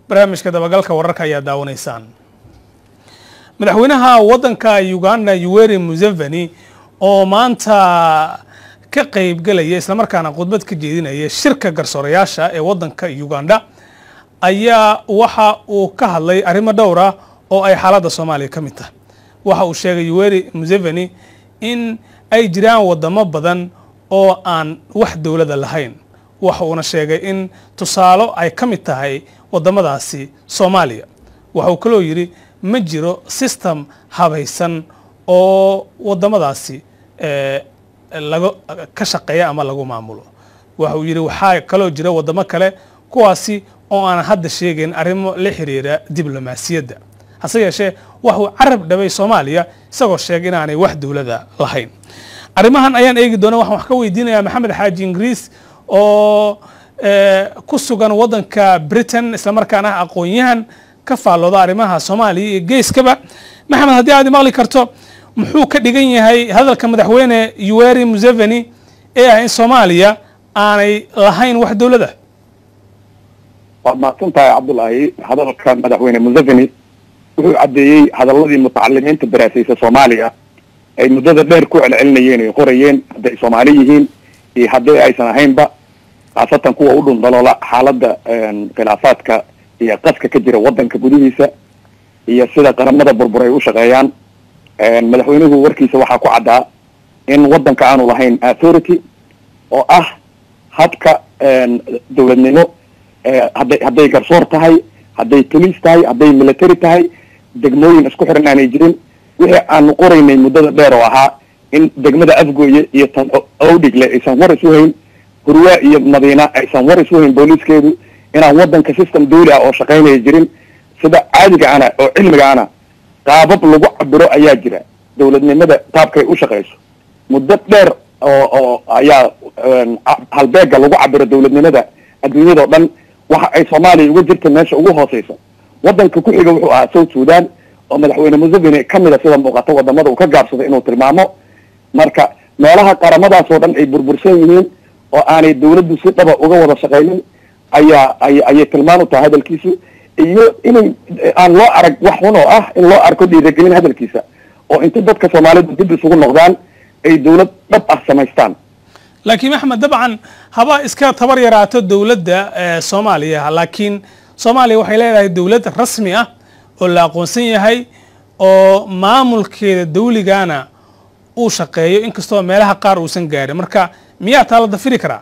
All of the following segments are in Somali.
barnaamijka dabagalka wararka ayaa daawanaysaan madaxweynaha waddanka uganda yuweri museveni oo maanta ka qaybgelaya islamarkaana khudbad ka jeedinaya shirka garsoorayaasha ee waddanka uganda ayaa waxa uu ka hadlay arrimo dhowra oo ay xaaladda soomaaliya ka mid tahay waxa uu sheegay yuweri museveni in ay jiraan wadamo badan oo aan wax dowladda lahayn waxa uuna sheegay in tusaalo ay ka mid tahay wadamadaasi soomaaliya waxa uu kaloo yidhi ma jiro system habaysan oo wadamadaasi laga ka shaqeeya ama lagu maamulo waxa uu yidhi waxaa kaloo jira wadamo kale kuwaasi oo aan hadda sheegayn arrimo la xiriira diblomaasiyadda hase yeeshee waxuu carab dhabay soomaaliya isagoo sheegay inaanay wax dowlada lahayn arrimahan ayaan eegi doona waxaan wax ka weydiinayaa maxamed xaaji ingiriis oo ku sugan waddanka britain islamarkaana ah aqoon-yahan ka faallooda arrimaha soomaaliya iyo geeskaba maxamed haddii aad maqli karto muxuu ka dhigan yahay hadalka madaxweyne yuweri museveni ee ah in soomaaliya aanay lahayn wax dowlada waad mahadsan tahay cabdullaahi hadalka madaxweyne museveni wuxuu caddeeyey hadaladii mutacalimiinta daraasaysa soomaaliya ay muddada dheer ku celcelinayeen ay qorayeen hadday soomaali yihiin iyo haddii aysan ahaynba khaasatan kuwa u dhundaloola xaaladda khilaafaadka iyo qaska ka jira waddanka gudihiisa iyo sida qaramada burbur ay u shaqeeyaan madaxweynuhu warkiisa waxaa ku caddaa in waddanka aanu lahayn authority oo ah habka dowladnimo hadday hadday garsoor tahay hadday police tahay hadday military tahay degmooyin isku xiran aanay jirin wixii aanu qoraynay muddada dheer oo ahaa in degmada afgooye iyo tan owdhigle aysan war isu hayn hurwaa iyo madiina aysan war isu hayn booliiskeedu inaan waddanka system dawli ah oo shaqaynaya jirin sida caadiga ana oo cilmiga ana qaabab lagu cabiro ayaa jira dowladnimada qaabkay u shaqayso muddo dheer oo oo ayaa halbeega lagu cabiro dowladnimada adduunyadao dhan waxa ay soomaaliya uga jirta meesha ugu hooseysa waddanka ku xiga wuxuu ahaa south sudan oo madaxweyne museveni kamid a sida muuqata wadamada uu ka gaabsaday inuu tilmaamo marka meelaha qaramadaas oo dhan ay burbursan yihiin oo aanay dawladdu si dhaba uga wada shaqaynin ayaa ay ayay tilmaan u tahay hadalkiisu iyo inay aan loo arag wax xun oo ah in loo arko dhiiragelin hadalkiisa oo inta dadka soomaalidu dib isugu noqdaan ay dawlad dhab ah samaystaan laakiin axmed dabcan haba iska tabar yaraato dowladda soomaaliya laakiin soomaaliya waxay leedahay dowlad rasmi ah oo la aqoonsan yahay oo maamulkeeda dawligana uu shaqeeyo inkastoo meelaha qaar uusan gaarin marka miyaa taa la dafiri karaa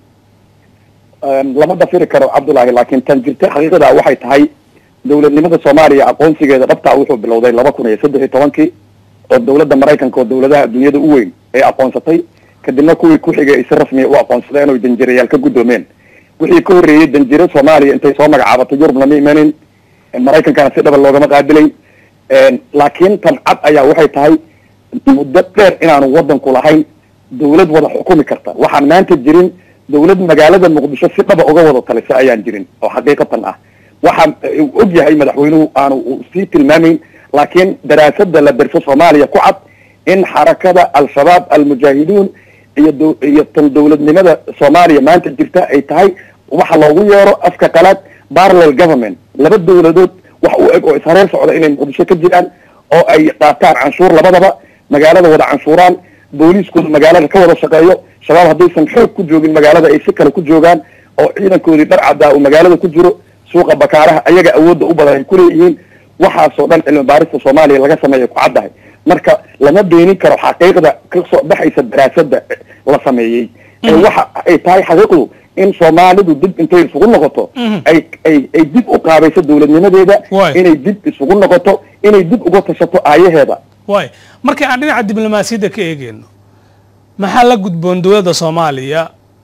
lama dafiri karo cabdullaahi laakiin tan jirta xaqiiqada waxay tahay dowladnimada soomaaliya aqoonsigeeda dhabtaa wuxuu bilowday laba kun iyo saddex iyo tobankii oo dawladda maraykanka oo dawladaha adduunyada u weyn ay aqoonsatay kadibna kuwii ku xigay ay si rasmiya u aqoonsadeen oy danjirayaal ka guddoomeen wixii ka horreeyey danjiro soomaaliya intay soo magacaabatay yurub lama imanin maraykankana si dhaba loogama qaabilay laakiin tan cad ayaa waxay tahay muddo dheer inaanu waddanku lahayn dawlad wada xukumi karta waxaan maanta jirin dawlad magaalada muqdisho si dhaba uga wada talisa ayaan jirin oo xaqiiqatan ah waxaa og yahay madaxweynuhu aanu sii tilmaamayn laakiin daraasada la derso soomaaliya ku cad in xarakada al-shabaab almujaahiduun iyo iyo tan dawladnimada soomaaliya maanta jirta ay tahay waxa loogu yeero afka qalaad parallel government laba dawladood wax u eg oo ishareer socda inay muqdisho ka jiraan oo ay qaataan canshuur labadaba magaalada wada canshuuraan booliiskooda magaalada ka wada shaqeeyo shabaab haddaysan xoog ku joogin magaalada ay si kale ku joogaan oo ciidankoodii dhar caddaa uu magaalada ku jiro suuqa bakaaraha ayaga awoodda u badan ay kuleeyihiin waxaasoo dhan cilmi baarista soomaaliya laga sameeya ku caddahay marka lama beenin karo xaqiiqda kasoo baxaysa daraasada la sameeyey ee waxa ay tahay xaqiiqdu in soomaalidu dib intay isugu noqoto ay ay ay dib u qaabayso dawladnimadeeda inay dib isugu noqoto inay dib uga tashato aayaheeda way markii aan dhinaca diblomaasiyadda ka eegeyno maxaa la gudboon dowladda soomaaliya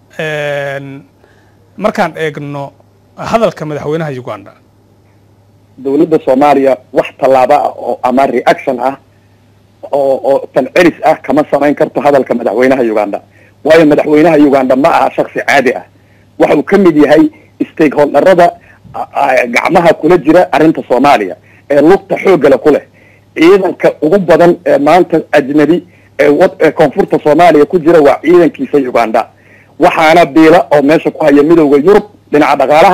markaan eegno hadalka madaxweynaha uganda dawladda soomaaliya wax tallaabo ah oo ama reaction ah oo oo falcelis ah kama samayn karto hadalka madaxweynaha uganda waayo madaxweynaha uganda ma aha shaksi caadi ah waxa uu ka mid yahay stakeholderada gacmaha kula jira arrinta soomaaliya ee lugta xooggale ku leh ciidanka ugu badan ee maanta ajnabi ee wad ee koonfurta soomaaliya ku jira waa ciidankiisa uganda waxaana biila oo meesha ku haya midowda yurub dhinaca dhaqaalaha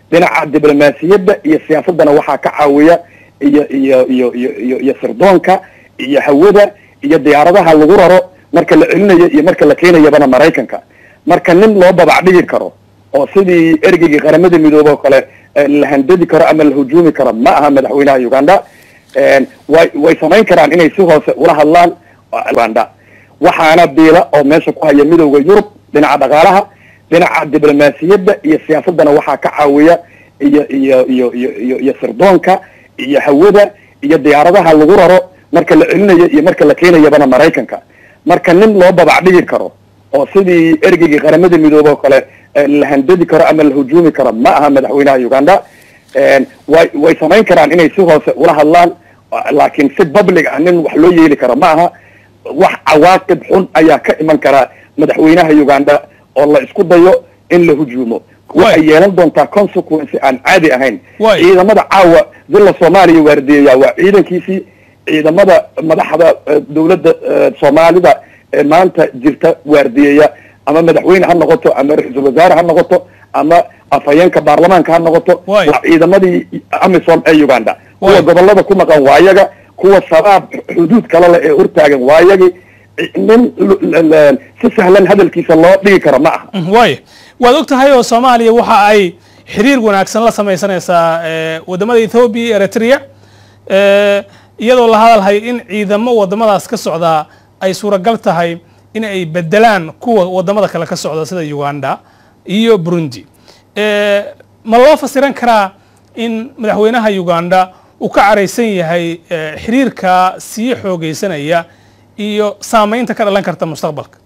dhinaca diblomaasiyadda iyo siyaasaddana waxaa ka caawiya iyo iyo iyo iyo iyo iyo sirdoonka iyo hawada iyo diyaaradaha lagu raro marka la celinayo iyo marka la keenayabana maraykanka marka nin loo babac dhigi karo oo sidii ergeygii qaramada midoobe oo kale la handadi karo ama la hujuumi karo ma aha madaxweynaha uganda way way samayn karaan inay si hoose ula hadlaan uganda waxaana biila oo meesha ku haya midowda yurub dhinaca dhaqaalaha dhinaca diblomaasiyadda iyo siyaasaddana waxaa ka caawiya iyo iyo iyo iyo iyo iyo sirdoonka iyo hawada iyo diyaaradaha lagu raro marka la celinayo iyo marka la keenayabana maraykanka marka nin loo babac dhigi karo oo sidii ergeygii qaramada midoobe oo kale la handadi karo ama la hujuumi karo ma aha madaxweynaha uganda way way samayn karaan inay si hoose ula hadlaan laakiin si public ah nin wax loo yeeli karo ma aha wax cawaaqib xun ayaa ka iman karaa madaxweynaha uganda oo la isku dayo in la hujuumo waxay yeelan doontaa consequence aan caadi ahayn ciidamada caawa villa soomaaliya waardiyeya waa ciidankiisii ciidamada madaxda dawladda soomaalida ee maanta jirta waardiyeya ama madaxweyne ha noqoto ama ra-iisul wasaare ha noqoto ama afhayeenka baarlamaanka ha noqoto waa ciidamadii amisom ee uganda kuwa gobolada ku maqan waa yaga kuwa shabaab xuduud kale leh ee hortaagan waa yagi nin si sahlan hadalkiisa loo dhigi karo ma aha waaya waad og tahay oo soomaaliya waxa ay xiriir wanaagsan la samaysanaysaa wadamada ethoobiya iyo eritrea iyadoo la hadalhay in ciidamo wadamadaas ka socdaa ay suuragal tahay in ay bedelaan kuwa wadamada kale ka socda sida uganda iyo burundi ma loo fasiran karaa in madaxweynaha uganda uu ka caraysan yahay xiriirka sii xoogeysanaya iyo saamaynta ka dhalan karta mustaqbalka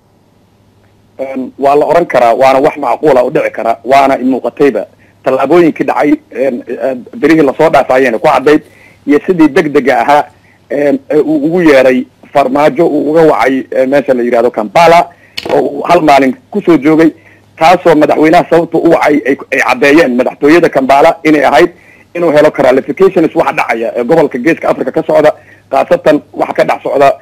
waa la oran karaa waana wax macquula u dhici kara waana muuqatayba tallaabooyinkii dhacay berihii lasoo dhaafayeen ku caddayd iyo sidii degdega ahaa uu ugu yeeray farmaajo uu uga wacay meesha la yidhahdo kampala oo uu hal maalin kusoo joogay taasoo madaxweynaha sababta u wacay ay caddeeyeen madaxtooyada kambala inay ahayd inuu helo clarifications waxa dhacaya ee gobolka geeska africa ka socda khaasatan waxa ka dhex socda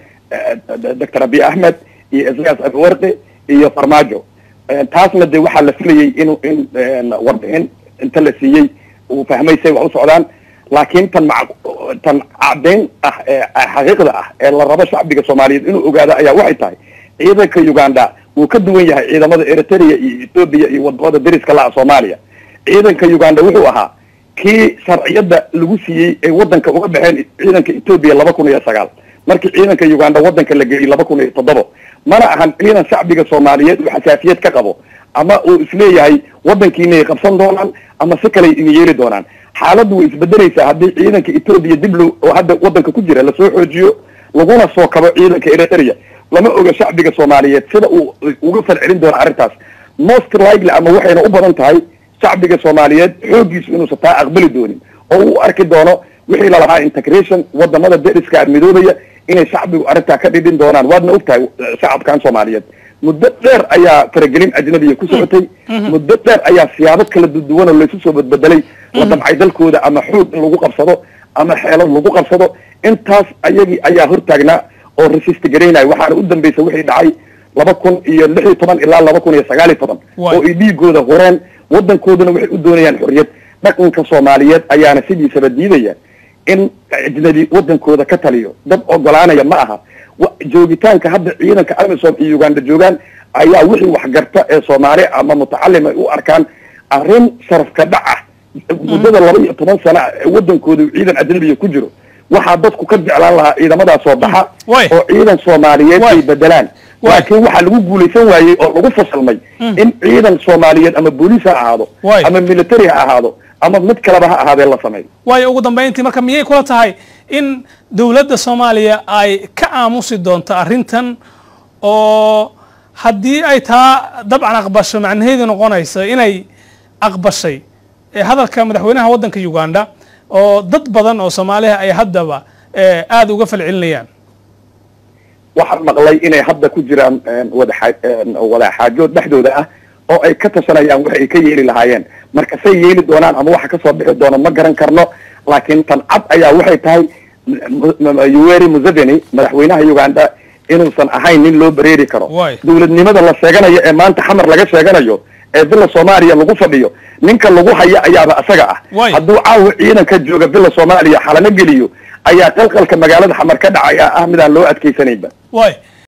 doctor abiy ahmed iyo isayas abiwarqi iyo farmaajo taasna de waxaa la filayay inu in warbixin inta la siiyey uu fahmay say wax u socdaan laakiin tan ma tan caddayn ah ee xaqiiqda ah ee la rabo shacbiga soomaaliyeed inuu ogaado ayaa waxay tahay ciidanka uganda wuu ka duwan yahay ciidamada eritrea iyo ethoobia iyo wadamada dariska la-a soomaaliya ciidanka uganda wuxuu ahaa kii sharciyadda lagu siiyey ay waddanka uga baxeen ciidanka ethoobia laba kun iyo sagaal markii ciidanka uganda waddanka la geeyey laba kun iyo toddobo mana ahan ciidan shacbiga soomaaliyeed uu xasaasiyad ka qabo ama uu isleeyahay waddankiinay qabsan doonaan ama si kaley ina yeeli doonaan xaaladdu way isbedelaysaa haddii ciidanka ethoobia dib lo oo hadda waddanka ku jira lasoo xoojiyo laguna soo kabo ciidanka eritrea lama oga shacbiga soomaaliyeed sida uu uga falcelin doono arrintaas most likely ama waxayna u badan tahay shacbiga soomaaliyeed xooggiisu inuusan taa aqbali doonin oo uu arki doono wixii lalahaa integration wadamada deriska midoobaya inay shacbigu arrintaa ka dhidhin doonaan waadna og tahay shacabkan soomaaliyeed muddo dheer ayaa faragelin ajnabiya ku socotay muddo dheer ayaa siyaabo kala duwan oo laysu soo badbedelay la damcay dalkooda ama xoog in lagu qabsado ama xeelad lagu qabsado intaas ayagii ayaa hortaagnaa oo resist garaynayo waxaana u dambaysa wixii dhacay laba kun iyo lix iyo toban ilaa laba kun iyo sagaal iyo toban oo ay dhiigooda horeen waddankooduna waxay u doonayaan xorriyad dhaqanka soomaaliyeed ayaana sidiisaba diidaya in ajnabi waddankooda ka taliyo dad ogolaanaya ma aha joogitaanka hadda ciidanka amisom iyo uganda joogaan ayaa wixii waxgarta ee soomaali ama mutacalim ay u arkaan arrin sharafka dhac ah muddada laba iyo toban sana ee waddankooda ciidan ajnabiya ku jiro waxaa dadku ka jeclaan lahaa ciidamadaas soo baxa oo ciidan soomaaliyeed ay bedelaan laakiin waxaa lagu guulaysan waayey oo lagu fasalmay in ciidan soomaaliyeed ama booliis ha ahaado ama military ha ahaado ama mid kaleba ha ahaadee la sameeyo waayo ugu dambayntii marka miyay kula tahay in dowladda soomaaliya ay ka aamusi doonto arrintan oo haddii ay taa dabcan aqbasho macnaheedu noqonaysa inay aqbashay hadalka madaxweynaha waddanka uganda oo dad badan oo soomaaliha ay haddaba aada uga falcelinayaan waxaan maqlay inay hadda ku jiraan wadaxa wadaxaajood dhexdooda ah oo ay ka tashanayaan wax ay ka yeeli lahaayeen marka say yeeli doonaan ama waxa kasoo bixi doono ma garan karno laakiin tan cad ayaa waxay tahay yuweri museveni madaxweynaha uganda inuusan ahayn nin loo bareeri karo dowladnimada la sheeganayo ee maanta xamar laga sheeganayo ee bila soomaaliya lagu fadhiyo ninka lagu haya ayaaba asaga ah Waay. hadduu caawa ciidanka jooga bila soomaaliya xalano geliyo ayaa qalqalka magaalada xamar ka dhacaya ah midaan loo adkeysanayba waay